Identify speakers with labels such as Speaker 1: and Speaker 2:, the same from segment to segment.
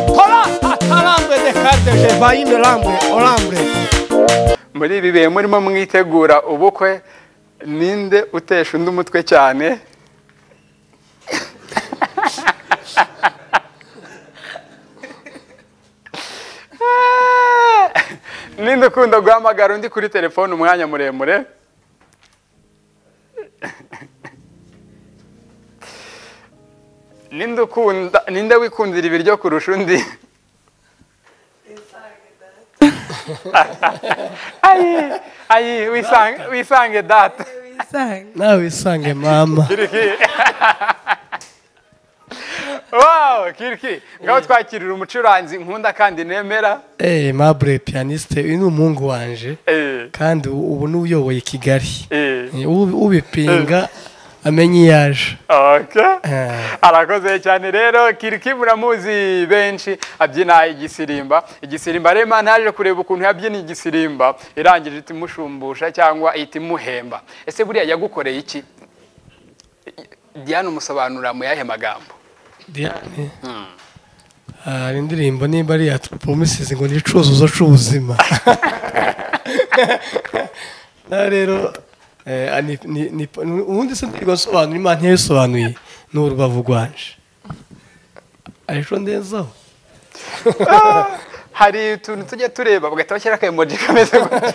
Speaker 1: Hola, hatarambe dekarte Jevaime Lambe, Olambe.
Speaker 2: muri ibi bihe murimo mwitegura ubukwe ninde utesha undi umutwe cyane ninde ukunda guhamagara undi kuri telefone umwanya muremure ninde ukunda ninde wikundira ibiryo kurusha undi ayi ayi wisange wisange data
Speaker 3: nawe wisange mama
Speaker 2: kiriki wow kiriki ngaho twakirira umucuranzi nkunda kandi nemera
Speaker 3: eee mabure piyaniste uyu ni umuhungu wanje
Speaker 2: Eh,
Speaker 3: kandi ubu ni uyoboye kigali
Speaker 2: eh,
Speaker 3: Eh, ubi- ubipinga amenye iyo aje
Speaker 2: okay.
Speaker 3: Eh.
Speaker 2: arakoze cyane rero kiriki muramuzi benshi abyina igisirimba igisirimba rema naje kureba ukuntu yabyina igisirimba irangije ihita imushumbusha cyangwa ihita imuhemba ese buriya yagukoreye iki diane umusobanurira mu yahe magambo
Speaker 3: diane hari indirimbo nimba ari iya promisizi ngo ni icuzuzo c'ubuzima na rero eh, ani- ni- ni- ubundi se ndirirwa nsobanura imana ntiyabisobanuye ni urubavu rwanje arico ndezaho
Speaker 2: hari utuntu tujya tureba bagahita bashyira akayemoji kameze gutya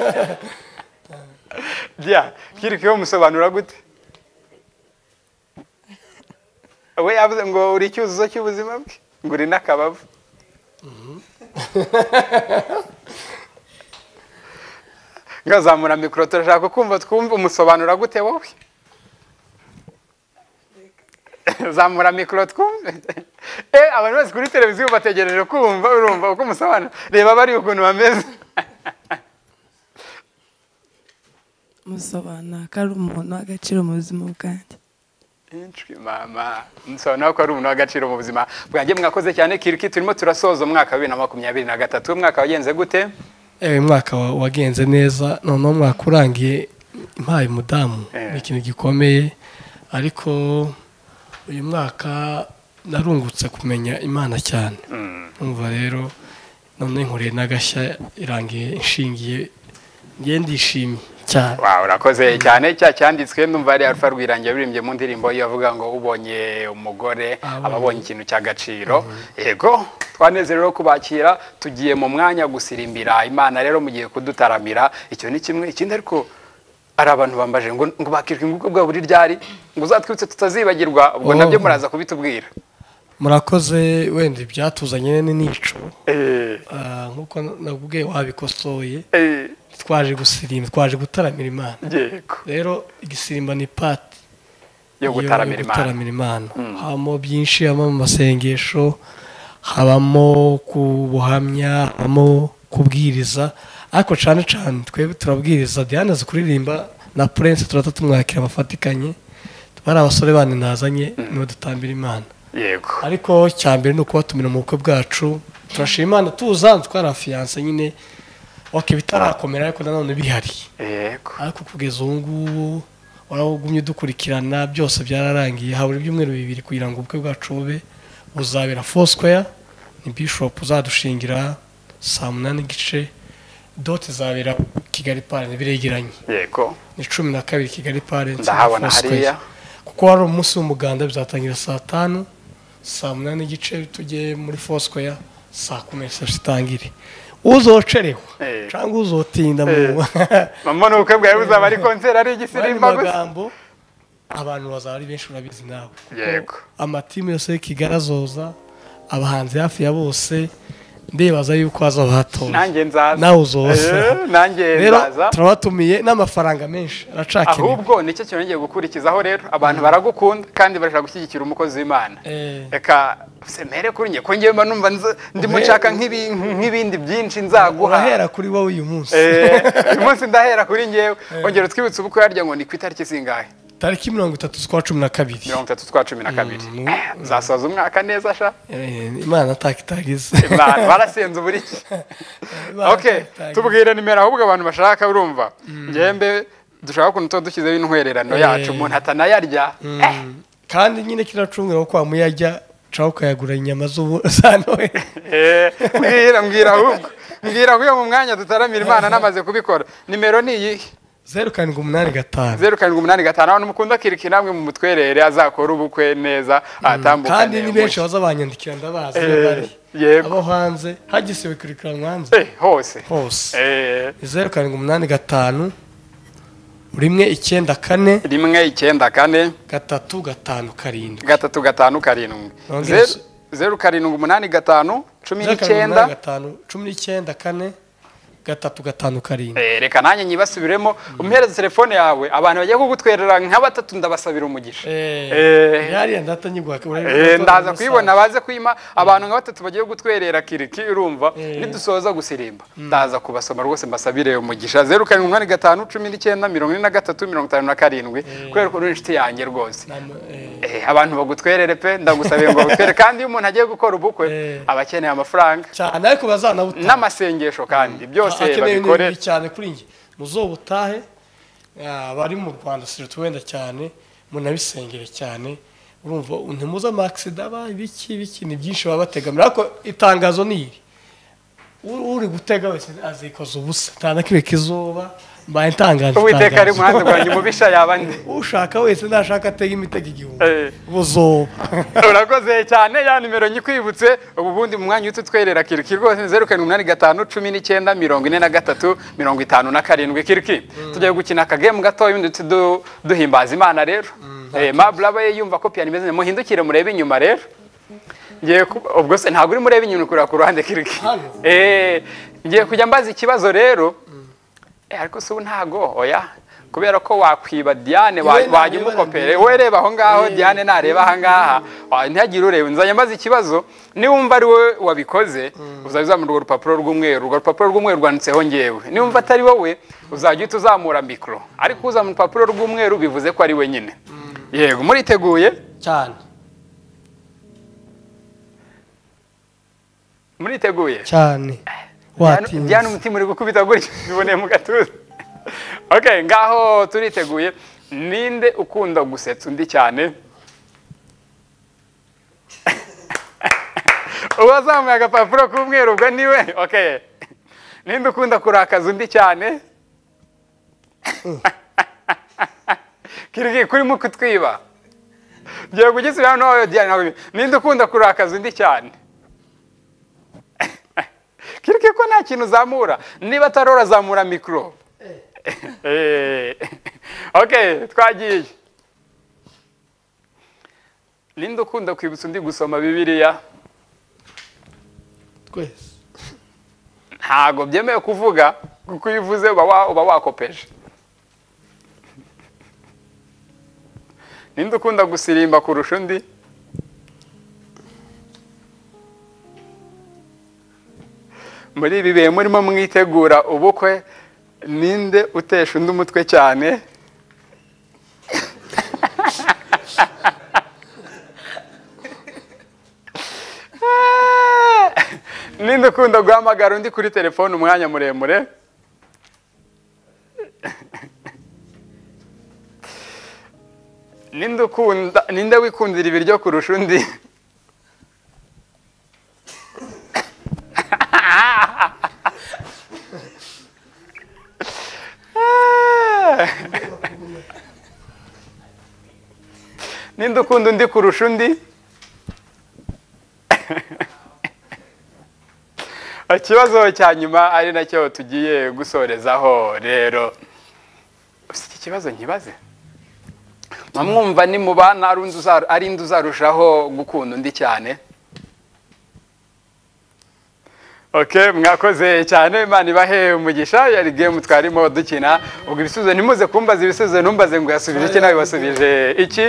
Speaker 2: bya kiri musobanura gute we yavuze ngo uri icyuzuzo cy'ubuzima bwe ngo uri n'akabavu ngazamura mikoro turashaka kumva twumve umusobanura gute wowe zamura mikoro twumve Eh, abantu bose kuri televiziyo bategereje kumva urumva uko umusobanura reba bari ukuntu bameze
Speaker 4: musobanura ko ari umuntu w'agaciro mu buzima bwanjye
Speaker 2: Inshwi mama nsobanura ko ari umuntu w'agaciro mu buzima bwanjye mwakoze cyane kiriki turimo turasoza umwaka wa bibiri na makumyabiri na gatatu umwaka wagenze gute
Speaker 3: ewe umwaka wa- wagenze neza noneho umwaka urangiye mpaye umudamu
Speaker 2: Eh.
Speaker 3: ni ikintu gikomeye ariko uyu mwaka narungutse kumenya imana cyane umva rero none nkuriye n'agashya irangiye inshingiye ngiye ndishimye cyane
Speaker 2: Wow, urakoze cyane cya cyanditswe ndumva ari Alpha Rwirangira birimbye mu ndirimbo iyo avuga ngo ubonye umugore
Speaker 3: Abonye.
Speaker 2: aba abonye ikintu cy'agaciro yego twanezerewe no kubakira tugiye mu mwanya gusirimbira imana rero mugiye kudutaramira icyo ni kimwe ikindi ariko hari abantu bambaje ngo ngo bakirwe ubwo bwa buri ryari ngo uzatwitse tutazibagirwa ubwo
Speaker 3: Oh.
Speaker 2: nabyo muraza kubitubwira
Speaker 3: murakoze wenda ibyatuzanye ni nico Ah, nk'uko nakubwiye wabikosoye twaje gusirimba twaje gutaramira imana
Speaker 2: yego
Speaker 3: rero igisirimba ni pati
Speaker 2: yo gutaramira imana
Speaker 3: gutaramira imana habamo byinshi habamo amasengesho habamo kubuhamya habamo kubwiriza ariko cyane cyane twebwe turabwiriza diane azi kuririmba na purense turata tumwakira abafatikanye bari abasore bandi nazanye niwe dutambira imana
Speaker 2: yego
Speaker 3: ariko cya mbere ni ukubatumira mu bukwe bwacu turashima imana tuzanze twarafiyanse nyine ok bitarakomera ariko nanone bihari
Speaker 2: yego
Speaker 3: ariko kugeza ubu ngubu waragumye udukurikirana byose byararangiye habura ibyumweru bibiri kugira ngo ubukwe bwacu bube buzabera fosquare ni bishop uzadushingira saa munani n'igice dote izabera kigali pare ntibiregeranye
Speaker 2: yego
Speaker 3: ni cumi na kabiri kigali pare
Speaker 2: Ndahabona hariya.
Speaker 3: kuko hari umunsi w'umuganda bizatangira saa tanu saa munani n'igice tujye muri fosquare saa kumi n'ebyiri zitangire uzocerewe
Speaker 2: Eh.
Speaker 3: cyangwa uzotinda mu
Speaker 2: Eh. mama ni ubukwe bwawe buzaba ari konseri ari
Speaker 3: Murandi
Speaker 2: igisirimba gusa
Speaker 3: magambo abantu bazaba ari benshi urabizi nawe
Speaker 2: Yego.
Speaker 3: amatimu yose y'ikigali azoza abahanzi hafi ya bose ndibaza yuko haza bahatora
Speaker 2: nanjye nzaza
Speaker 3: nawe uzoza
Speaker 2: Eh, nanjye
Speaker 3: rero
Speaker 2: nzaza
Speaker 3: turabatumiye n'amafaranga menshi aracakenewe
Speaker 2: ahubwo nicyo kintu ngiye gukurikizaho rero abantu baragukunda kandi barashaka gushyigikira umukozi w'imana
Speaker 3: Eh.
Speaker 2: reka semere kuri njye ko njyewe mba numva nza- ndimo
Speaker 3: Uhe-
Speaker 2: nshaka nk'ibi- nk'ibindi byinshi nzaguha
Speaker 3: urahera kuri wowe uyu munsi
Speaker 2: Eh, uyu munsi ndahera kuri ngewe ongera utwibutse ubukwe harya ngo ni ku itariki zingahe
Speaker 3: tariki mirongo itatu z'ukwa cumi na kabiri
Speaker 2: mirongo itatu twa cumi na kabiri zasoza umwaka neza sha
Speaker 3: Eh, imana takitagize
Speaker 2: Imana, barasenze uburiki okay tubwire nimero ahubwo abantu bashaka urumva ngembe dushaka ukuntu tuba dushyizeho intwererano
Speaker 3: Eh.
Speaker 2: yacu umuntu atanayarya Eh,
Speaker 3: kandi nyine kiracungura ko wamuyajya ucaho ukayagura inyama z'ubu za noheli
Speaker 2: eh, mbwira mbwira ahubwo mbwira ahubwo mu mwanya dutaramira imana namaze kubikora nimero ni iyihe
Speaker 3: zeru karindwi umunani gatanu
Speaker 2: zeru karindwi umunani gatanu abantu mukunda kiriki namwe mu mutwerere azakora ubukwe neza atambukane
Speaker 3: kandi ni benshi baza banyandikira ndabazi iyo
Speaker 2: Eh,
Speaker 3: bari.
Speaker 2: yego.
Speaker 3: abo hanze hagisiwe kurikirana hanze
Speaker 2: Eh, hose
Speaker 3: hose
Speaker 2: Eh,
Speaker 3: zeru karindwi umunani gatanu rimwe icyenda kane
Speaker 2: rimwe icyenda kane
Speaker 3: gatatu gatanu karindwi
Speaker 2: gatatu gatanu karindwi
Speaker 3: Nongere
Speaker 2: Zeru- zeru karindwi umunani gatanu cumi
Speaker 3: zeru karindwi umunani
Speaker 2: n'icyenda
Speaker 3: gatanu cumi n'icyenda kane gatatu gatanu karindwi
Speaker 2: Eh, reka nanjye nyibasubiremo umuhereza telefone yawe abantu bagiye kugutwerera nka batatu ndabasabira umugisha Eh.
Speaker 3: yariya ndata nyigwa
Speaker 2: Eh, ndaza kuyibona baze kwima abantu nka batatu bagiye gutwerera kiriki urumva nidusoza gusirimba ndaza kubasoma rwose mbasabire umugisha zeru karindwi umunani gatanu cumi n'icyenda mirongo ine na gatatu mirongo itanu na karindwi kubera ko uri inshuti yanjye rwose Eh, abantu bagutwerere pe ndagusabiye ngo bagutwere kandi iyo umuntu agiye gukora ubukwe
Speaker 3: Eh.
Speaker 2: aba akeneye amafaranga
Speaker 3: cyane ariko bazanabutaha
Speaker 2: n'amasengesho kandi byose
Speaker 3: akeneye ibintu
Speaker 2: babikore
Speaker 3: bibiri cyane kuri njye muzobutahe ah, bari mu rwanda siruta wenda cyane munabisengere cyane urumva ntimuze amakisida aba ibiki ibiki ni byinshi baba bategamira ariko itangazo ni iri uri uri gutega wese azikoza ubusa nta na kimwe kizoba mbaye ntangaje
Speaker 2: uwiteka ari
Speaker 3: itangazo.
Speaker 2: muhanda rwanjye mubisha yaba nde
Speaker 3: ushaka wese nashaka atega imitego igihumbi
Speaker 2: Eh.
Speaker 3: buzoba
Speaker 2: urakoze cyane ya nimero nyikwibutse ubu bundi mu mwanya uhita utwerera kiriki rwose zeru karindwi umunani gatanu cumi n'icyenda mirongo ine na gatatu mirongo itanu na karindwi kiriki tujya gukina akagemu gatoya ubundi duhita du- duhimbaza imana rero Eh, mabula aba yumva ko piyano imeze neza muhindukire murebe inyuma rero ngiye ku- ubwo se ntabwo uri mureba inyuma uri kureba ku ruhande kiriki
Speaker 3: Hano?
Speaker 2: Eh, ngiye kujya mbaza ikibazo rero Eh, ariko se ubu ntago oya kubera ko wakwiba diane wa-
Speaker 3: Iwe
Speaker 2: wajya
Speaker 3: nareba
Speaker 2: umukopere we reba aho ngaho diane nareba aha ngaha Ah, ntihagire ureba nzajya mbaza ikibazo niwumva ari wowe wabikoze uzajya uzamura urwo rupapuro rw'umweru urwo rupapuro rw'umweru rwanditseho ngewe niwumva atari wowe uzajya uhita uzamura mikoro ariko uzamura urupapuro rw'umweru bivuze ko ari we nyine yego muriteguye
Speaker 3: cyane
Speaker 2: muriteguye
Speaker 3: cyane
Speaker 2: Diane- Diane
Speaker 3: watinze
Speaker 2: umutima uri gukubita gutya biboneye mu gatuza okay ngaho turiteguye ninde ukunda gusetsa undi cyane uwazamuye agapapuro k'umweru ubwo niwe okay ninde ukunda kurakaza undi cyane kirigi kurimo kutwiba ngiye kugisubira hano Diane ntabwo bi- ninde ukunda kurakaza undi cyane kirike ko nta kintu uzamura niba atarora azamura mikoro Eh. ok twagiye ninde ukunda kwibutsa undi gusoma bibiliya
Speaker 3: twese
Speaker 2: ntago byemewe kuvuga kuko iyo uvuze uba wa- uba wakopeje ninde ukunda gusirimba kurusha undi muri ibi bihe murimo mwitegura ubukwe ninde utesha undi umutwe cyane ninde ukunda guhamagara undi kuri telefone umwanya muremure ninde ukunda ninde wikundira ibiryo kurusha undi ninde ukunda undi kurusha undi ikibazo cya nyuma ari nacyo tugiye gusorezaho rero Uzi iki kibazo nkibaze mwamwumva nimubana ari undi uzaru- ari indi uzarushaho gukunda undi cyane ok mwakoze cyane imana ibahe umugisha yari gemu twarimo dukina ubwo ibisubizo ntimuze kumbaza ibisubizo ntumbaze ngo yasubije iki nawe wasubije iki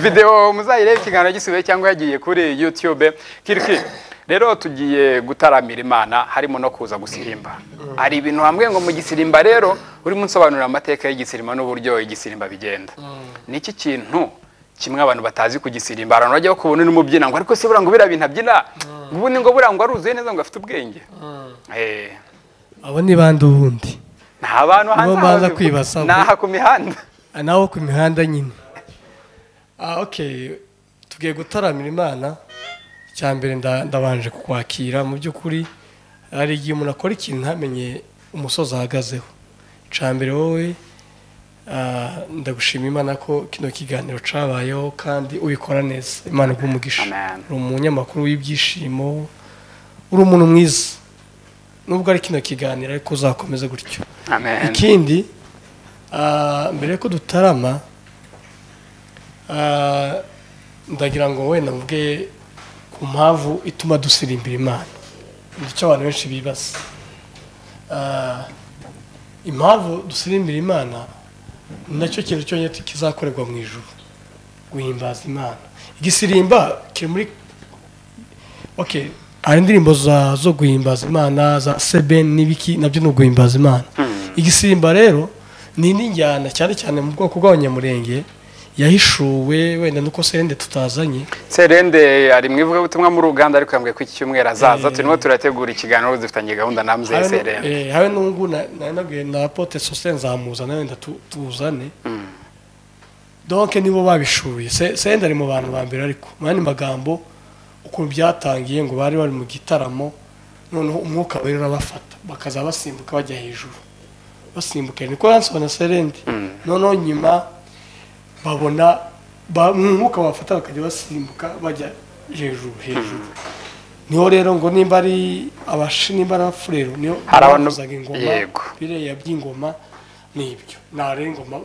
Speaker 2: videwo muzayirebe ikiganiro gisubiye cyangwa yagiye kuri yutube kiriki rero tugiye gutaramira imana harimo no kuza gusirimba hari ibintu hamwe ngo mu gisirimba rero urimo unsobanurira amateka y'igisirima n'uburyo igisirimba bigenda ni iki kintu kimwe abantu batazi ku gisirimba abantu bajya bakubona urimo ubyina ngo ariko se buriya ngo biriya bintu abyina ngo ubundi ngo buriya ngo aruzuye neza ngo afite ubwenge Eh,
Speaker 3: abo ni bande ubundi
Speaker 2: ni abantu
Speaker 3: Nibo
Speaker 2: hanze aha
Speaker 3: mbanza
Speaker 2: babivuga.
Speaker 3: kwibaza.
Speaker 2: ni aha ku mihanda
Speaker 3: Ah, naho ku mihanda nyine ah okay tugiye gutaramira imana icya mbere nda- ndabanje kukwakira mu by'ukuri hari igihe umuntu akora ikintu ntamenye umusozi ahagazeho icya mbere wowe ah, ndagushima imana ko kino kiganiro cyabayeho kandi ubikora neza imana iguha umugisha
Speaker 2: Amen.
Speaker 3: uri umunyamakuru w'ibyishimo uri umuntu mwiza nubwo ari kino kiganiro ariko uzakomeze gutyo
Speaker 2: amen
Speaker 3: ikindi ah, mbere ko dutarama ah, ndagira ngo wenda mvuge ku mpamvu ituma dusirimbira imana nicyo abantu benshi bibaza Ah, impamvu dusirimbira imana ni nacyo kintu cyonyine kizakorerwa mu ijuru guhimbaza imana igisirimba kiri muri okay hari indirimbo za zo guhimbaza imana za sebeni n'ibiki nabyo ni uguhimbaza imana igisimba rero ni n'injyana cyane cyane mu bwoko bw'abanyamurenge yahishuwe wenda nuko serende tutazanye
Speaker 2: serende ari mu ivugabutumwa mu ruganda ariko yambwiye ko iki cyumweru azaza
Speaker 3: Eh.
Speaker 2: turimo turategura ikiganiro dufitanye gahunda na mzee
Speaker 3: Habe nu-
Speaker 2: serende
Speaker 3: eh, habe n'ubwo na- nari nabwiye na apote sosiyete nzamuzana wenda tu- tuzane donc nibo babishuye Se- serende ari mu bantu ba mbere ariko mu yandi magambo ukuntu byatangiye ngo bari bari mu gitaramo noneho umwuka wera urabafata bakaza basimbuka bajya hejuru basimbuka niko yansobanura serende noneho nyuma babona ba- umwuka bafata bakajya basimbuka bajya hejuru hejuru niho rero ngo nimba ari abashi nimba ari abafurero niyo
Speaker 2: Hari abantu-
Speaker 3: bavuzaga ingoma
Speaker 2: yego.
Speaker 3: biriya by'ingoma nibyo nta rero ingoma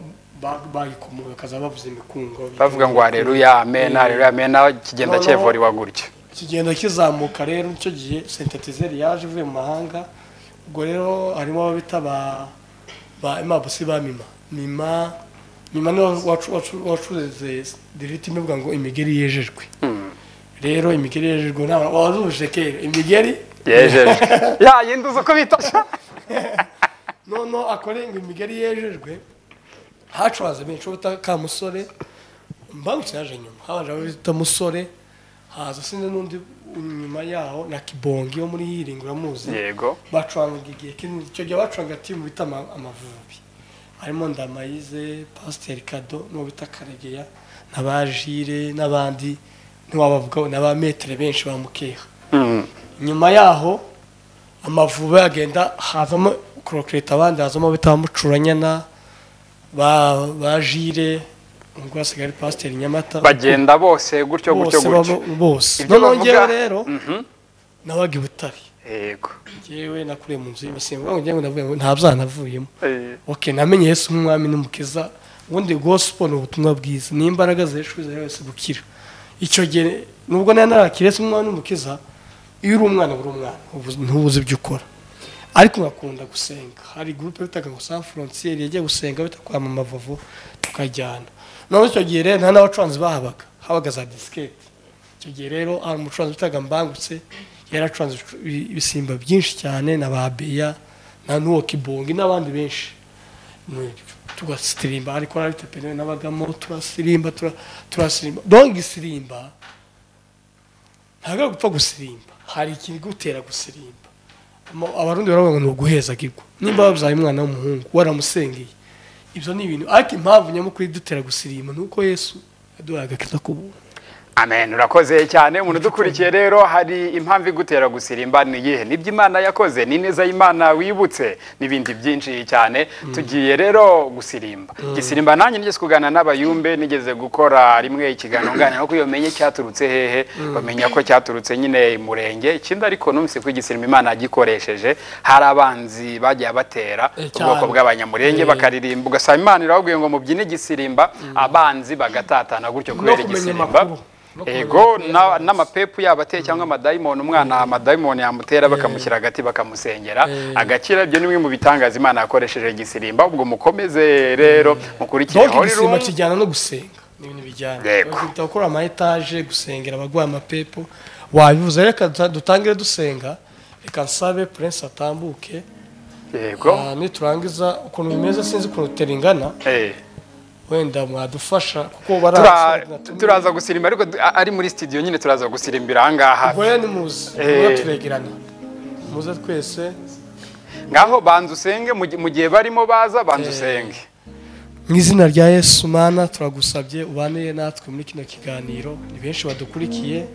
Speaker 3: ba- bayikomoye bakaza bavuza imikungo
Speaker 2: bavuga ngo hareruya amen
Speaker 3: Eh.
Speaker 2: hareruya amen aho kigenda
Speaker 3: Noneho-
Speaker 2: cyevuriwa gutyo
Speaker 3: kigenda kizamuka rero nicyo gihe sentetizeri yaje ivuye mu mahanga ubwo rero harimo abo bita ba ba imabusi ba mima mima mima niwe wacu- wacu- wacuruze diriti ivuga ngo imigeri yejejwe rero imigeri yejejwe nta wazuje kera imigeri
Speaker 2: yejeje ya yindi uzi uko bita sha?
Speaker 3: noneho akorenga imigeri yejejwe hacuranze benshi uwo bita ka musore mbangutse yaje nyuma habanje abo bita musore haza sinzi n'undi nyuma yaho na kibongi wo muri hiringi uramuzi
Speaker 2: yego
Speaker 3: bacurangaga igihe kinini icyo gihe bacuranga timu bita ama- amavubi harimo ndamayize pasiteri kado n'uwo bita karegeya n'abajire n'abandi ntiwabavugaho n'abametere benshi ba mukeha
Speaker 2: Mm.
Speaker 3: nyuma yaho amavubi agenda hazamo korokireta abandi hazamo bita mucuranyana ba ba jire ubwo hasigaye ari pasiteri nyamata
Speaker 2: bagenda bose gutyo gutyo
Speaker 3: bose
Speaker 2: gutyo
Speaker 3: baba- bose
Speaker 2: Ibyo
Speaker 3: noneho
Speaker 2: bavuga-
Speaker 3: ngewe rero
Speaker 2: Mhm.
Speaker 3: nabaga i butare
Speaker 2: yego
Speaker 3: ngewe nakuriye mu nzu y'ibasimbuka ngewe ndavuga ngo nta byanavuyemo
Speaker 2: Eh,
Speaker 3: ok namenye yesu nk'umwami n'umukiza ubundi gospel ni ubutumwa bwiza ni imbaraga ziheshuza wese gukira icyo gihe nubwo nari narakira yesu nk'umwami n'umukiza iyo uri umwana uri umwana ubu- ntubuze ibyo ukora ariko nkakunda gusenga hari gurupe bitaga ngo san frontier yagiye gusenga bita kwa mama vovo tukajyana noneho icyo gihe rero nta n'abacuranzi bahabaga habaga za disiketi icyo gihe rero hari umucuranzi bitaga mbangutse yaracuranze ibi- ibisimba byinshi cyane na ba beya na nuwo kibongi n'abandi benshi n'ibyo tugasirimba ariko ari tepene n'abagamo turasirimba tura- turasirimba donc igisirimba ntabwo gupfa gusirimba hari ikigutera gusirimba Ama- abarundi baravuga ngo ni uguheza gigwa nimba wabyaye umwana w'umuhungu waramusengeye ibyo ni ibintu ariko impamvu nyamukuru idutera gusirimba ni uko yesu yaduhaye agakiza k'ubuntu
Speaker 2: amen urakoze cyane umuntu udukurikiye rero hari impamvu igutera gusirimba ni iyihe nibyo imana yakoze ni neza y'imana wibutse n'ibindi byinshi cyane tugiye rero gusirimba gisirimba nanjye nigeze kuganira n'abayumbe nigeze gukora rimwe ikiganiro nganira no kuyomenye cyaturutse hehe bamenya ko cyaturutse nyine mu murenge ikindi ariko numvise ko igisirimba imana yagikoresheje hari abanzi bagiye batera
Speaker 3: Eh,
Speaker 2: ubwoko
Speaker 3: cyane.
Speaker 2: bw'abanyamurenge
Speaker 3: Eh.
Speaker 2: bakaririmba ugasanga imana irababwiye ngo mubyine igisirimba abanzi bagatatana gutyo kubera
Speaker 3: kumenya
Speaker 2: igisirimba
Speaker 3: amakuru. No kumenya
Speaker 2: ego
Speaker 3: amakuru
Speaker 2: na-
Speaker 3: y'abanzi.
Speaker 2: n'amapepu yaba ateye cyangwa amadayimoni umwana amadayimoni yamutera bakamushyira hagati bakamusengera
Speaker 3: Eh.
Speaker 2: agakira ibyo ni bimwe mu bitangaza imana yakoresheje igisirimba ubwo mukomeze rero mukurikire
Speaker 3: donc
Speaker 2: Holy
Speaker 3: igisimba
Speaker 2: Room.
Speaker 3: kijyana no gusenga ni ibintu bijyana
Speaker 2: Yego.
Speaker 3: bakita gukora ama etaje gusengera abarwaye amapepo wabivuze reka duta- dutangire dusenga reka nsabe prince atambuke
Speaker 2: yego
Speaker 3: Ah, niturangiza ukuntu bimeze sinzi ukuntu teringana
Speaker 2: Eh.
Speaker 3: wenda mwadufasha kuko baraza
Speaker 2: Tura- turaza gusirimba ariko du- a- ari muri studio nyine turaza gusirimbira ahangaha
Speaker 3: goya ni muzi
Speaker 2: Eh.
Speaker 3: mura turegerana muze twese
Speaker 2: ngaho banza usenge mu gi- mu gihe barimo baza banza usenge
Speaker 3: mu izina rya yesu mana turagusabye ubanire natwe muri kino kiganiro ni benshi badukurikiye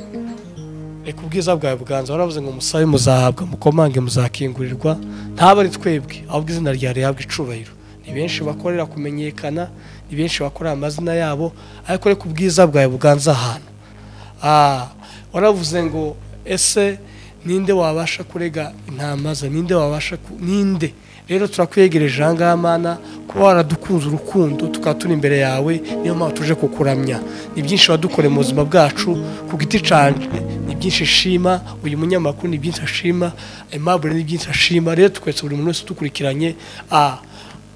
Speaker 3: reka ubwiza bwawe buganza waravuze ngo musabe muzahabwa mukomange muzakingurirwa ntaba ari twebwe ahubwo izina rya rihabwa icubahiro ni benshi bakorera kumenyekana ni benshi bakorera amazina yabo ariko reka ubwiza bwawe buganza ahantu Ah, waravuze ngo ese ninde wabasha kurega intama ze ninde wabasha ku- ninde rero turakwegereje ahangaha mana kuba waradukunze urukundo tukaba turi imbere yawe niyo mpamvu tuje kukuramya ni byinshi wadukoreye mu buzima bwacu ku giti canje ni byinshi shima uyu munyamakuru ni byinshi ashima aimable ni byinshi ashima rero twese buri muntu wese udukurikiranye ah,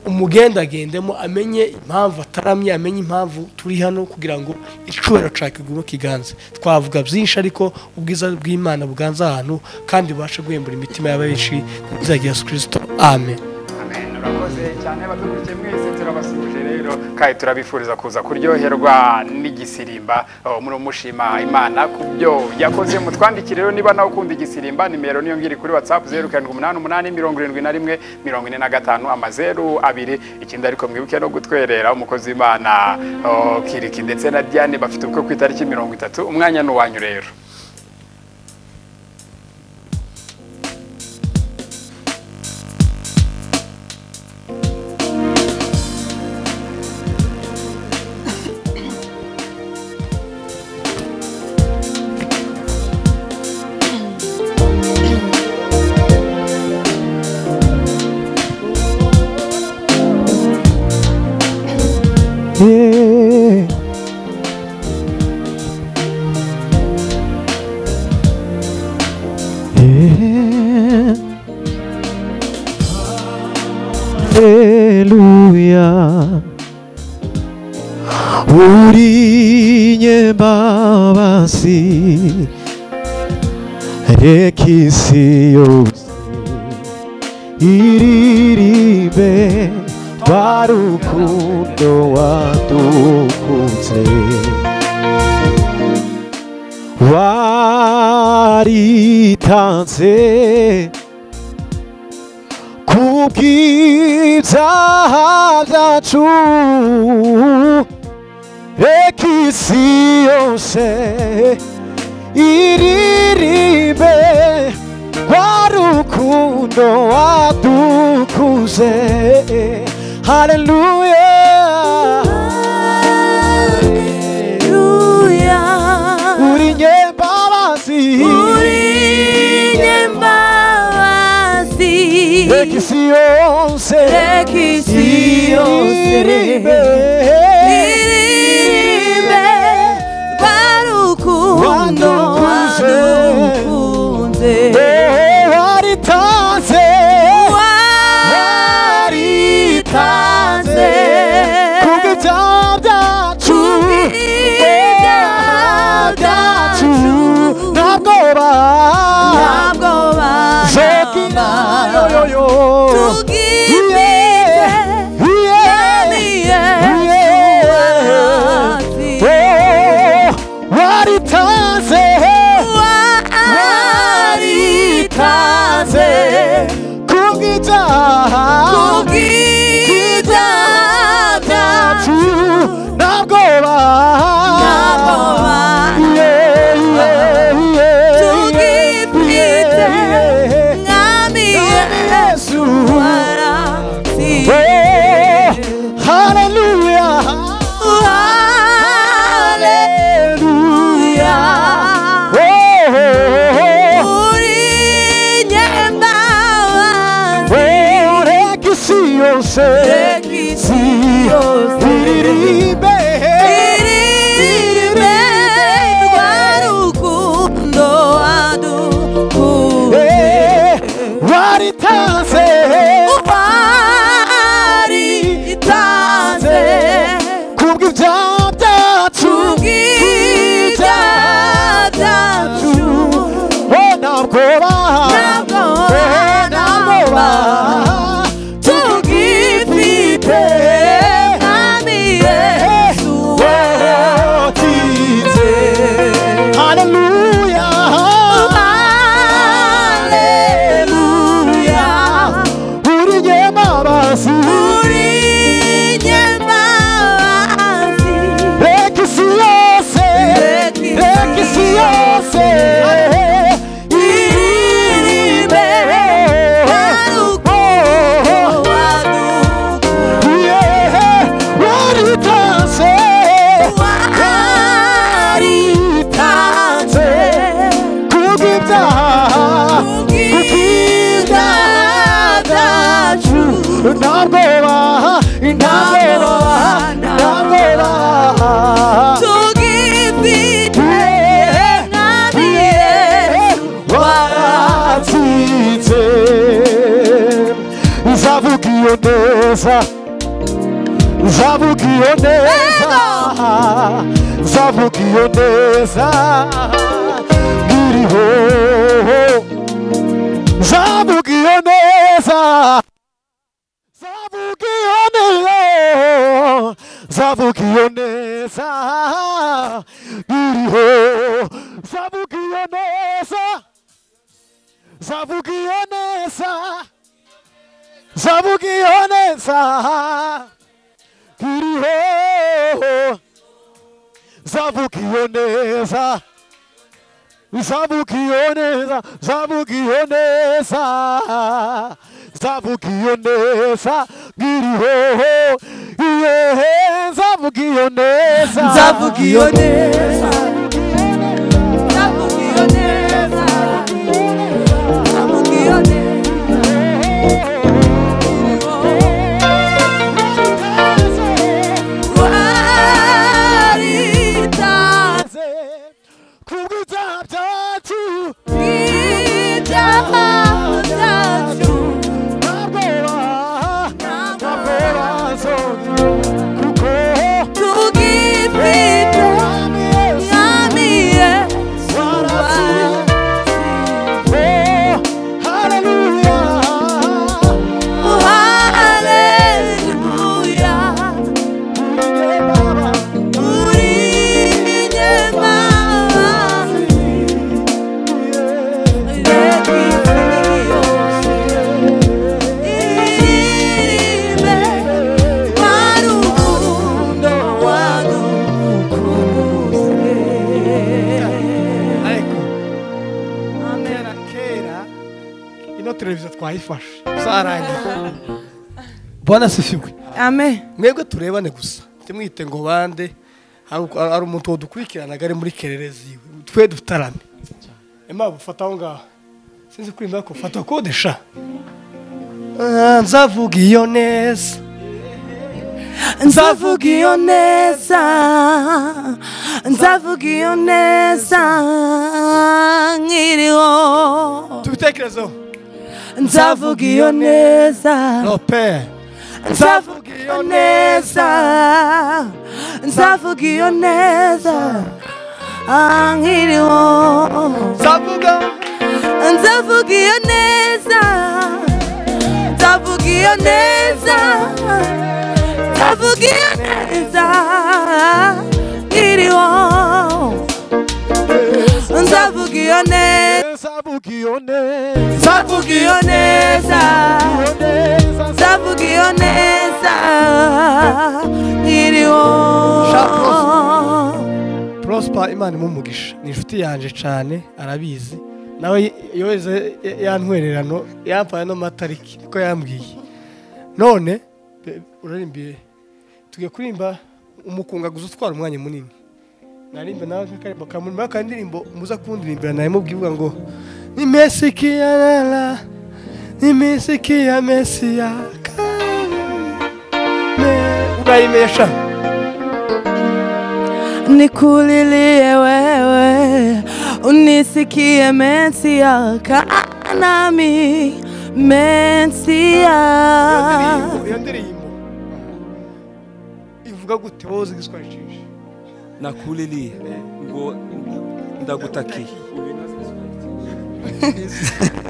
Speaker 3: umugendagendemo amenye impamvu ataramye amenye impamvu turi hano kugira ngo icubahiro cya kigume kiganze twavuga byinshi ariko ubwiza bw'imana buganze ahantu kandi bubashe guhembura imitima y'aba benshi mu izina rya yesu kirisito amen
Speaker 2: amen urakoze cyane batugurikiye mwese turabasuje rero kandi turabifuriza kuza kuryoherwa nigisirimba Oh, muri mushima imana ku byo yakoze mutwandikire rero niba nawe ukunda igisirimba nimero niyo ngiri kuri whatsapp 0788 71 amazeru abiri ikindi ariko mwibuke no gutwerera umukozi w'imana oh, kiriki ndetse na diane bafite ubukwe ku itariki mirongo itatu umwanya ni uwanyu rero
Speaker 5: Yeah. Yeah. Hallelujah. Urinye babasi rekisi yose iririmbe rwa rukundo wadukunze waritanze ku bw'ibyaha byacu reka isi yose iririmbe rwa rukundo wadukuze haleluya
Speaker 6: Ruya
Speaker 5: uri nyembabazi
Speaker 6: nyembabazi
Speaker 5: reka isi yose
Speaker 6: Reka isi yose.
Speaker 5: iririmbe
Speaker 6: iririmbe rwa rukundo
Speaker 5: Wadukunze.
Speaker 6: wadukunze
Speaker 5: Eh, waritanze
Speaker 6: waritanze
Speaker 5: ku bw'ibyaha byacu
Speaker 6: kubw'ibyaha
Speaker 5: byacu
Speaker 6: byacu.
Speaker 5: ntabwo ba
Speaker 6: ntabwo
Speaker 5: Zokina yo
Speaker 6: baramba
Speaker 5: yo yo
Speaker 6: tubwibeze
Speaker 5: Yeah. Yeah. Oh, waritanze
Speaker 6: waritaze
Speaker 5: ku bw'ibyaha
Speaker 6: kubwibyo byacu
Speaker 5: byacu ntabwo ba
Speaker 6: ntabwo baramba tubwibwize mwami yesu warasize
Speaker 5: Hallelujah.
Speaker 6: haleluya
Speaker 5: Oh,
Speaker 6: uri nyembabazi
Speaker 5: Orekisi yose
Speaker 6: Rekisi yose.
Speaker 5: Iririmbe
Speaker 6: iririmbe rwa rukundo wadukunze
Speaker 5: Eh, Waritanze
Speaker 6: waritanze
Speaker 5: Kubw'ibyaha byacu
Speaker 6: tubwibyaha byacu
Speaker 5: Oh, ntabwo ba
Speaker 6: ntabwo
Speaker 5: Eh, ntabwo ba
Speaker 6: baramba
Speaker 4: mwami yesu
Speaker 5: watinze haleluya
Speaker 4: haleluya
Speaker 5: uri njye mabazi
Speaker 4: uri nyemazi
Speaker 5: reka isi yose reka isi yose
Speaker 4: irime haruko waduko
Speaker 5: Yeah, waritanze
Speaker 4: waritanze
Speaker 5: kubw'ibyaha
Speaker 4: kubw'ibyaha byacu
Speaker 5: ntabwoba ntabwoba ntabwoba
Speaker 4: tugifite mwami yesu
Speaker 5: waratsinze nzavuga iyo neza nzavuga iyo neza nzavuga iyo neza nkiriho nzavuga iyo neza nzavuga iyo neza nzavuga iyo neza nkiriho nzavuga iyo neza Zavuga iyo neza Zavuga iyo neza Iriho Zavuga iyo neza Zavuga iyo neza Zavuga iyo neza Zavuga iyo neza Iriho Yehe Zavuga iyo neza
Speaker 4: nzavuga iyo neza nzavuga iyo neza nzavuga iyo neza waritanze
Speaker 5: Kubw'ibyaha byacu
Speaker 4: ibyaha byacu
Speaker 5: ntabwoba
Speaker 4: ntabwo
Speaker 5: Taborazo, kuko
Speaker 4: tugifite mwami yesu haleluya uri nyemazi
Speaker 1: ariko kera kera ino televiziyo twayifashe zarangiye
Speaker 3: mbona asifiwe
Speaker 6: amen
Speaker 3: mwebwe turebane gusa ntimwite ngo bande hari uko- hari umuntu wadukurikiranaga ari muri kererezi iwe twe dutarame impamvu ufata aho ngaho sinzi kuri mbako ufata kodesha nzavuga iyo neza
Speaker 6: nzavuga iyo neza nzavuga iyo neza nkiriho
Speaker 3: tubitekerezeho
Speaker 6: nzavuga iyo neza
Speaker 3: no pe
Speaker 6: nzavuga iyo neza nzavuga iyo neza nkiriho
Speaker 3: nzavuga
Speaker 6: nzavuga iyo neza nzavuga iyo neza nzavuga iyo neza nkiriho nzavuga iyo neza
Speaker 5: Zavuga iyo neza
Speaker 6: nzavuga iyo neza nzavuga iyo neza nkiriho
Speaker 3: prosper imana imumugisha ni inshuti yanjye cyane arabizi nawe yohereza yantwererano yampaye no matariki ko yambwiye none be- urarimbiye tugiye kuririmba umukungaguzi utwara umwanya munini narimba nawe nk'akaririmbo kamuri muri akandirimbo muza kundirimbira nawe mubwivuga ngo ni mesiki ya rara ni mesiki ya mesiya urayimesha
Speaker 6: nikulilie wewe unisikie mesia kanami mesia
Speaker 3: indirimbo- iyo ndirimbo ivuga gute wowe uzi igiswahili cyinshi
Speaker 7: nakuliliye ngo ndagutakiye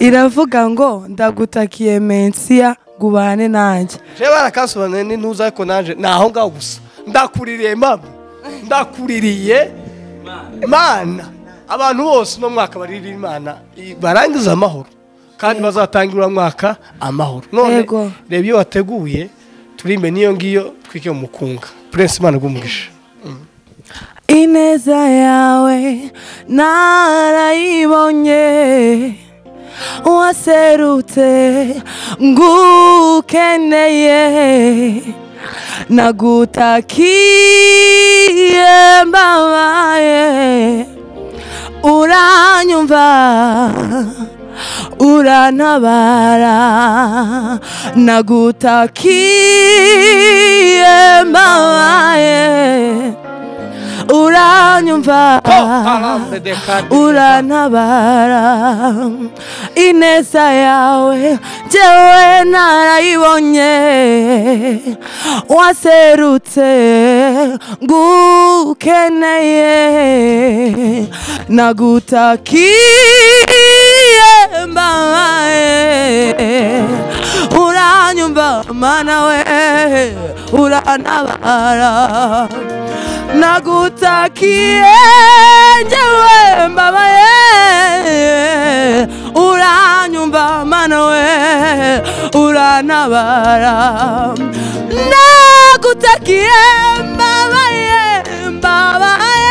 Speaker 6: iravuga ngo ndagutakiye mesia ngo ubane nanjye
Speaker 3: jewe barakansobanuriye ni ntuza ariko nanjye ni aho ngaho gusa ndakuririye mama ndakuririye imana abantu bose uno mwaka barira imana i- barangiza amahoro kandi bazatangira uno mwaka amahoro none
Speaker 6: Yego.
Speaker 3: reba iyo wateguye turimbe n'iyo ngiyo twike mu mukunga prince imana rw'umugisha
Speaker 6: ineza yawe narayibonye waserutse ngukeneye nagutakiye mbabaye uranyumva urantabara nagutakiye mbabaye uranyumva urantabara ineza yawe jyewe narayibonye waserutse ngukeneye nagutakiye mbabaye uranyumva mana we urantabara nagutakiye njyewe mbabaye uranyumva mana we urantabara nagutakiye mbabaye mbabaye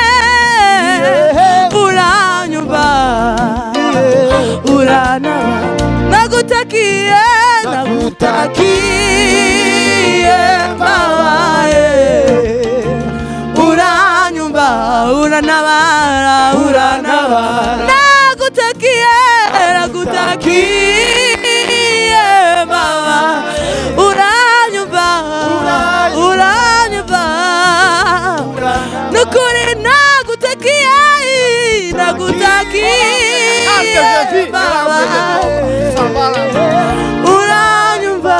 Speaker 6: uranyumva urantabara nagutakiye nagutakiye mbabaye uranyumva uranabara uranabara nagutakiye nagutakiye mama uranyumva uranyumva nukuri nagutakiye nagutakiye mama uranyumva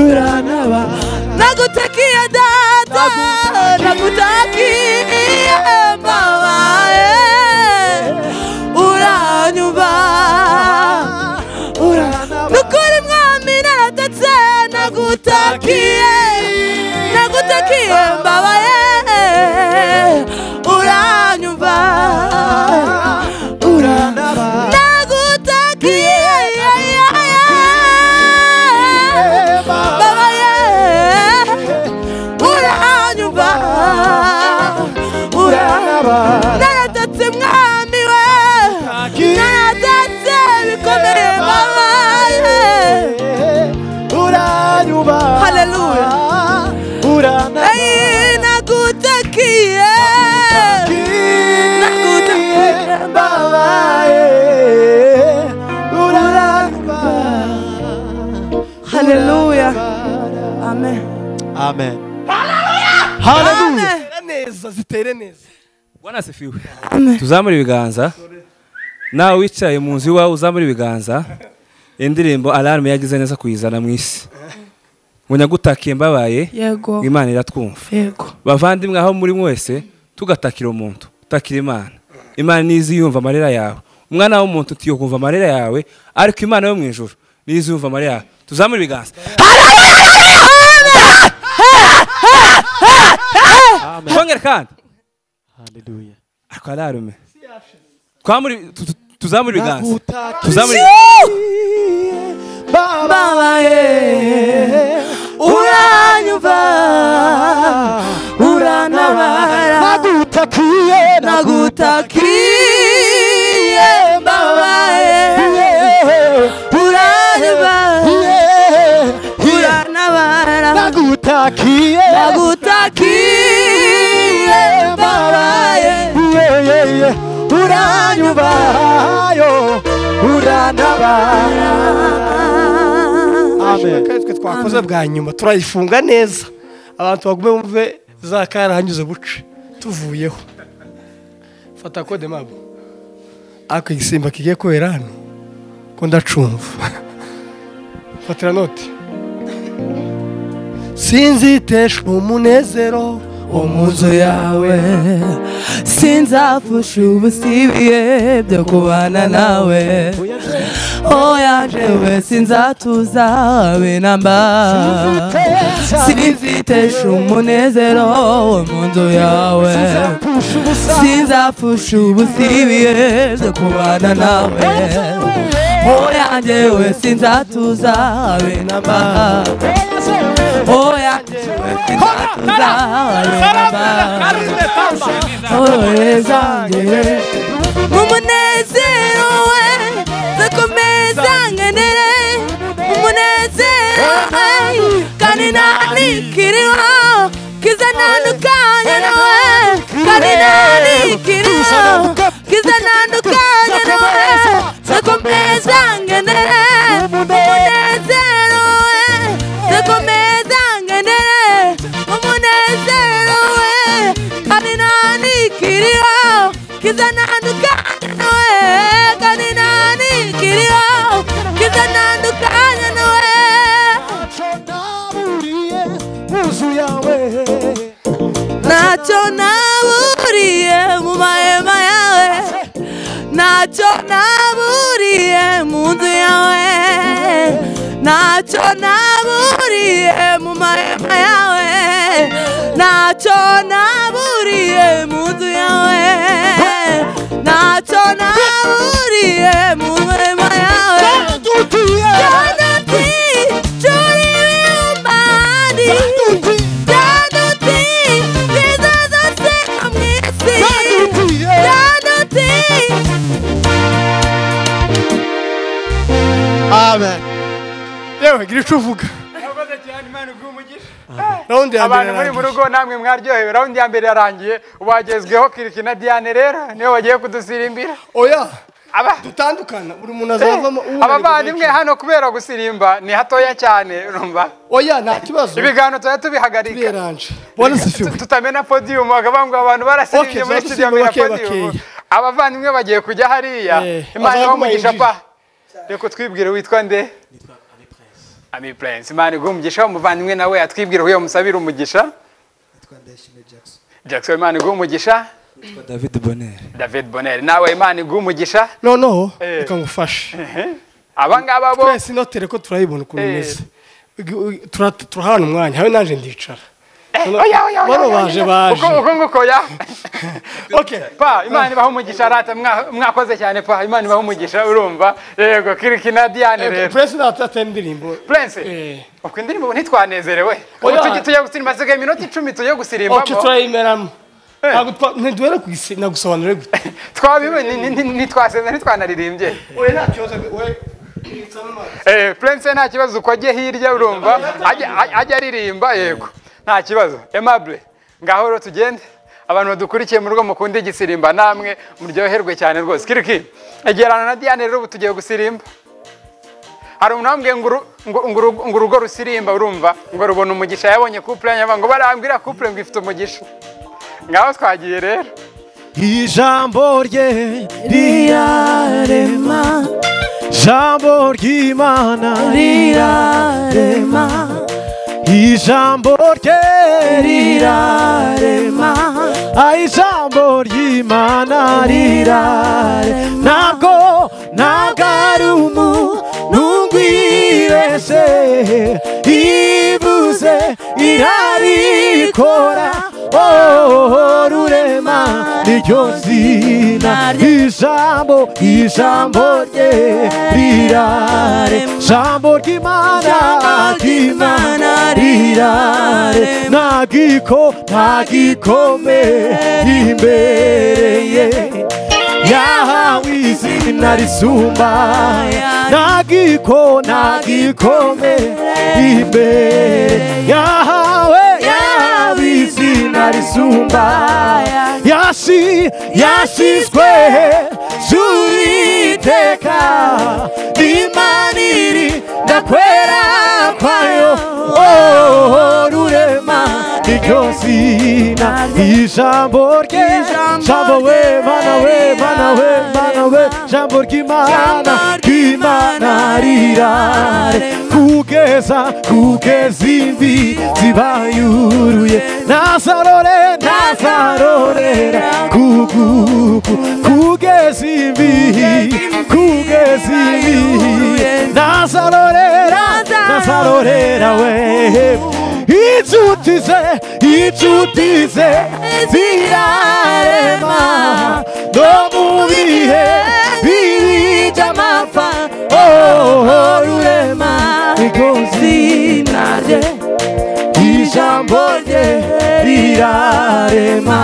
Speaker 6: uranaba nagutakiye data nagutakiye mama eh. uranyumva Ura- nukuri mwami naratatse nagutakiye nagutakiye mama eh. uranyumva uranaba nagutakiye Baba ye uranyumva uranaba naratatse mwami we naratatse bikomeye baba ye
Speaker 5: uranyuba
Speaker 6: haleluya
Speaker 5: urana
Speaker 6: Ei, nagutakiye nagutakiye baba
Speaker 5: uranyuba
Speaker 6: haleluya amen
Speaker 5: amen haleluya
Speaker 3: neza zitere neza
Speaker 7: bwana sifiwe tuzamure ibiganza nawe wicaye mu nzu iwawe uzamure ibiganza indirimbo alarme yagize neza kuyizana mu isi ngo nyagutakiye mbabaye
Speaker 6: yego
Speaker 7: imana iratwumva
Speaker 6: yego
Speaker 7: bavandimwe aho muri mwese tugatakira umuntu takira imana imana nizi yumva amarira yawe umwana w'umuntu utiyo kumva amarira yawe ariko imana yo mu ijuru nizi yumva amarira yawe tuzamure ibiganza twongere kandi
Speaker 5: haleluya
Speaker 7: ariko ararume twamure tu- tu- tuzamure ibiganza
Speaker 5: Tuzamuri
Speaker 7: tuzamure
Speaker 6: babaye uranyumva urantabara
Speaker 5: nagutakiye
Speaker 6: nagutakiye babaye uranyumva urantabara
Speaker 5: nagutakiye
Speaker 6: nagutakiye babaye
Speaker 5: uranyubayo urantabara amen
Speaker 3: kandi twe twakoze bwa nyuma turayifunga neza abantu bagume bumve za karahanyuze buce tuvuyeho fata kode mabo ako igisimba kigiye kubera hano ko ndacumva fatira noti sinziteshwa umunezero wo mu nzu yawe
Speaker 6: sinzapfusha ubusibiye byo kubana nawe oya jewe sinzatuza habe namba sinzitesha umunezero wo mu nzu yawe sinzapfusha ubusibiyeze kubana nawe oya jewe sinzatuza habe namba oya jewe sinzatuza habe namba Oyezangere Umunezero we Zakomeza ngenere Umunezero we Kandi nanikiriwa Kiza nandukanye nawe Kandi nanikiriwa Kiza nandukanye nawe Zakomeza ngenere Umunezero we Zakomeza ngenere Umunezero we Kandi nanikiriwa Kiza nandukanye nawe Kandi nanikiriwa Kiza nandukanye nawe
Speaker 5: ndaburiye inzu yawe
Speaker 6: ntacyo naburiye mu mahema yawe ntacyo naburiye mu nzu yawe ntacyo naburiye mu mahema yawe ntacyo naburiye mu nzu yawe ntacyo naburiye mu mahema yawe
Speaker 5: ndutiye
Speaker 6: Jonathan, Johnny Wilmadi.
Speaker 1: amen yewe gira icyo uvuga
Speaker 2: murakoze cyane imana iguhe umugisha
Speaker 1: rawundi ya mbere
Speaker 2: abantu muri mu
Speaker 1: irangiye.
Speaker 2: rugo namwe mwaryohewe raundi ya mbere yarangiye ubu hagezweho kiriki na diane rero niwe wagiye kudusirimbira
Speaker 1: oya
Speaker 2: aba
Speaker 1: dutandukana buri muntu azavamo uwo
Speaker 2: abavandimwe hano kubera gusirimba ni hatoya cyane urumva
Speaker 1: oya nta kibazo
Speaker 2: ibiganiro tuba tubihagarika
Speaker 1: bireranje bona zifiwe
Speaker 2: Tu- tutamena podiyumu bakavuga ngo abantu barasirimbye
Speaker 1: Okay,
Speaker 2: muri
Speaker 1: tuba
Speaker 2: studio
Speaker 1: dusirimba
Speaker 2: ya
Speaker 1: bakeya,
Speaker 2: podiyumu
Speaker 1: bakeya.
Speaker 2: abavandimwe bagiye kujya hariya
Speaker 1: Eh,
Speaker 2: imana
Speaker 1: bazaguma
Speaker 2: ibahe umugisha
Speaker 1: yinjije.
Speaker 2: pa reka twibwire witwa nde ami prince imana iguhe umugisha umuvandimwe nawe atwibwire uyo musabira umugisha jackson imana iguhe umugisha
Speaker 7: david bonere
Speaker 2: david bonner nawe imana iguhe umugisha
Speaker 1: noneho
Speaker 2: Eh.
Speaker 1: reka ngufashe
Speaker 2: abangaba bo
Speaker 1: twese inotere ko turayibona ukuntu
Speaker 2: Eh.
Speaker 1: imeze Ugi- tura- turahana umwanya habe nanjye ndicara
Speaker 2: Eh, oya, oya, oya,
Speaker 1: bano
Speaker 2: oya,
Speaker 1: baje,
Speaker 2: oya.
Speaker 1: baje.
Speaker 2: Uko- uko nguko ya
Speaker 1: okay
Speaker 2: pa imana ibaha umugisha rata mwa- mwakoze cyane pa imana ibaha umugisha urumva yego kiriki na diane rero
Speaker 1: puresi ntatata indirimbo
Speaker 2: Prince,
Speaker 1: Eh.
Speaker 2: ubwo indirimbo ubu ntitwanezerewe
Speaker 1: Oya.
Speaker 2: ubu tujye tujya gusirimba hasigaye iminota icumi tujye gusirimba
Speaker 1: oke turayimeramo ntabwo twa- ntiduhere kuyisi- nagusobanurire gute
Speaker 2: twabibonye ni- ni- ntitwasenze ntitwanaririmbye
Speaker 1: oya nta kibazo we
Speaker 2: Eh, Prince nta kibazo uko ajye hirya urumva ajya- ajya ajya aririmba yego nta kibazo aimable ngaho rero tugende abantu badukurikiye mu rugo mukunda igisirimba namwe muryoherwe cyane rwose kiriki egerana na Diane rero ubu tugiye gusirimba hari umuntu wambwiye ngo uru- ngo- ngo urugo- ngo urugo rusirimba urumva ngo rubona umugisha yabonye couple yanjye ngo barambwira couple ngo ifite umugisha ngaho twagiye rero
Speaker 5: ijambo rye
Speaker 6: Rirarema,
Speaker 5: ijambo ry'imana
Speaker 6: rirarema,
Speaker 5: ijambo rye
Speaker 6: rirarema,
Speaker 5: Ah, ijambo ry'imana rirare ntabwo ntabwo ari umuntu ngwibeshye ivuze irabikora Oh, rurema niryo zina ijambo ijambo rye rirare ijambo ry'imana ry'imana rirare ntagiko ntagikome imbere ye yahawe izina risumba ntagiko ntagikome imbere yahawe yahawe izina risumba yasi yasizwe z'uwiteka n'imana iri ndakwera kwayo oh, rurema iryo zina ijambo rye
Speaker 4: Ijambo
Speaker 5: jambo we
Speaker 4: rye,
Speaker 5: mana we mana we mana we
Speaker 4: Imana.
Speaker 5: jambo ry'imana
Speaker 4: Jambo
Speaker 5: ry'imana rirare kugeza kugeza imvi zibayuruye nazarore nazarorera kuguku kugeza imvi kugeza imvi nazarorera nazarorera we inshuti ze inshuti ze zirarema no mu bihe biri by'amapfa oh, rurema igozi narye ijambo rye rirarema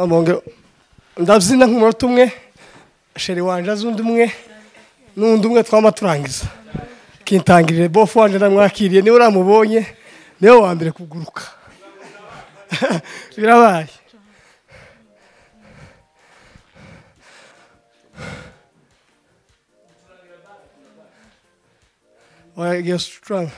Speaker 3: mbongera ndabyina nk'umunota umwe sheri wanje azi undi umwe n'undi umwe twaba turangiza kintangirire bofu wanje ndamwakiriye niwe uramubonye niwe wa mbere kuguruka birabaye wagiye gucuranga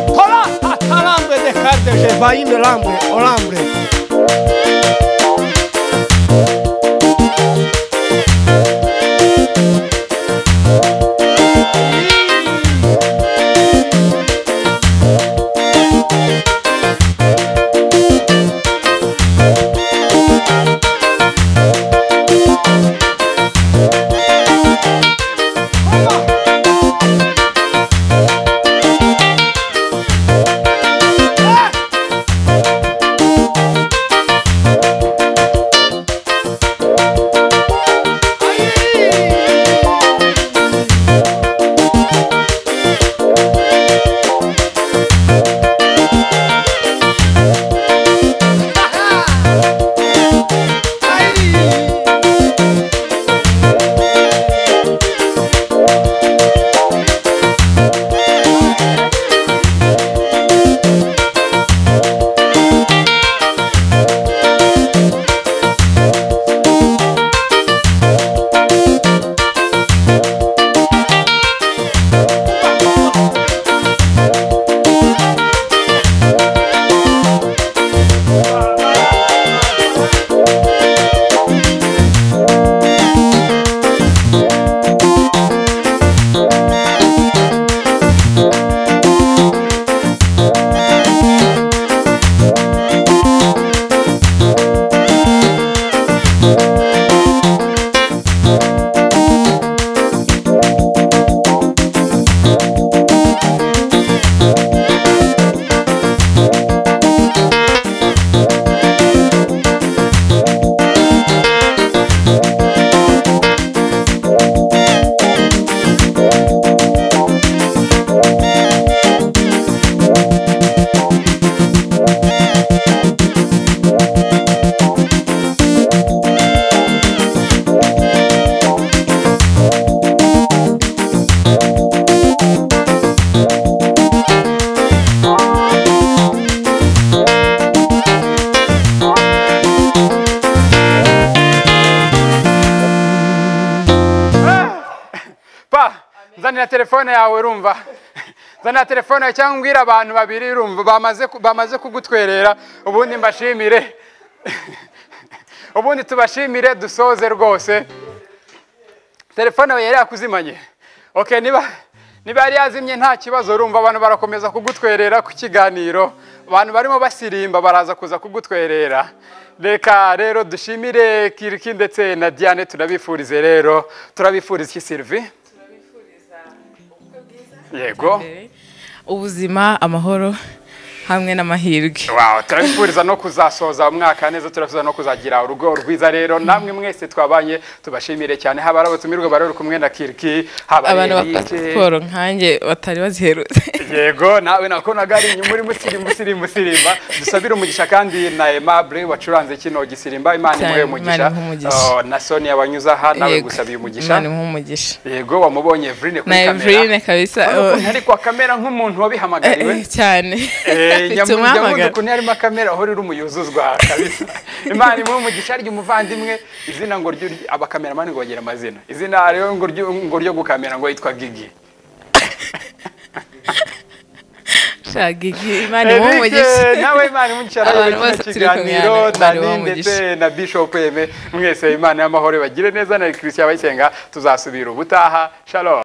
Speaker 1: Hola, hasta Lambre dejarte, que va y me lambre, o lambre.
Speaker 2: pa nzanira telefone yawe urumva nzanira telefone yawe cyangwa umbwire abantu babiri urumva bamaze ku- bamaze kugutwerera ubundi mbashimire ubundi tubashimire dusoze rwose telefone yawe yari yakuzimanye okay niba niba yari yazimye nta kibazo urumva abantu barakomeza kugutwerera ku kiganiro abantu barimo basirimba baraza kuza kugutwerera reka rero dushimire kiriki ndetse na diane turabifurize rero turabifuriza iki sirivi yego
Speaker 8: ubuzima amahoro hamwe n'amahirwe
Speaker 2: Wow, turabifuriza no kuzasoza umwaka neza turabifuriza no kuzagira urugo rwiza rero namwe mwese twabanye tubashimire cyane haba ari abatumirwa bari bari kumwe na kiriki haba ari
Speaker 8: abantu
Speaker 2: Eric.
Speaker 8: bakora siporo nkanjye batari baziherutse
Speaker 2: yego nawe nakonaga ari inyuma uri musirimba usirimba usirimba dusabire umugisha kandi na aimable wacuranze kino gisirimba imana
Speaker 8: Cyane,
Speaker 2: imuhe umugisha
Speaker 8: Imana imuhe umugisha.
Speaker 2: Oh, na sonia wanyuze aha nawe
Speaker 8: Yego.
Speaker 2: gusabiye umugisha
Speaker 8: Imana imuhe umugisha
Speaker 2: yego wamuboye evrine
Speaker 8: na
Speaker 2: kuri kamera
Speaker 8: Evrine kabisa oh.
Speaker 2: Urabona ukuntu ari kwa kamera nk'umuntu
Speaker 8: Eh, eh,
Speaker 2: wabihamagariwe
Speaker 8: cyane afite
Speaker 2: nyamudukuntu
Speaker 8: umwamagara
Speaker 2: ukuntu harimo akamera aho riri umuyuzuzwa kabisa imana imuhe umugisha arya umuvandimwe izina ngo ry'urya abakameramani ngo bagire amazina izina rero ngo ryo ngo ryo gukamera ngo yitwa gigi
Speaker 8: shagigi imana imuhe
Speaker 2: Eric
Speaker 8: umugisha
Speaker 2: nawe Imana imugisha
Speaker 8: Abantu
Speaker 2: rero
Speaker 8: bose
Speaker 2: kino
Speaker 8: turi kumwe
Speaker 2: kiganiro
Speaker 8: hano, Imana ibahe
Speaker 2: Dani ndetse na Bishop Eme mwese Imana y'amahoro bagire neza na Christian Abayisenga tuzasubira ubutaha shalom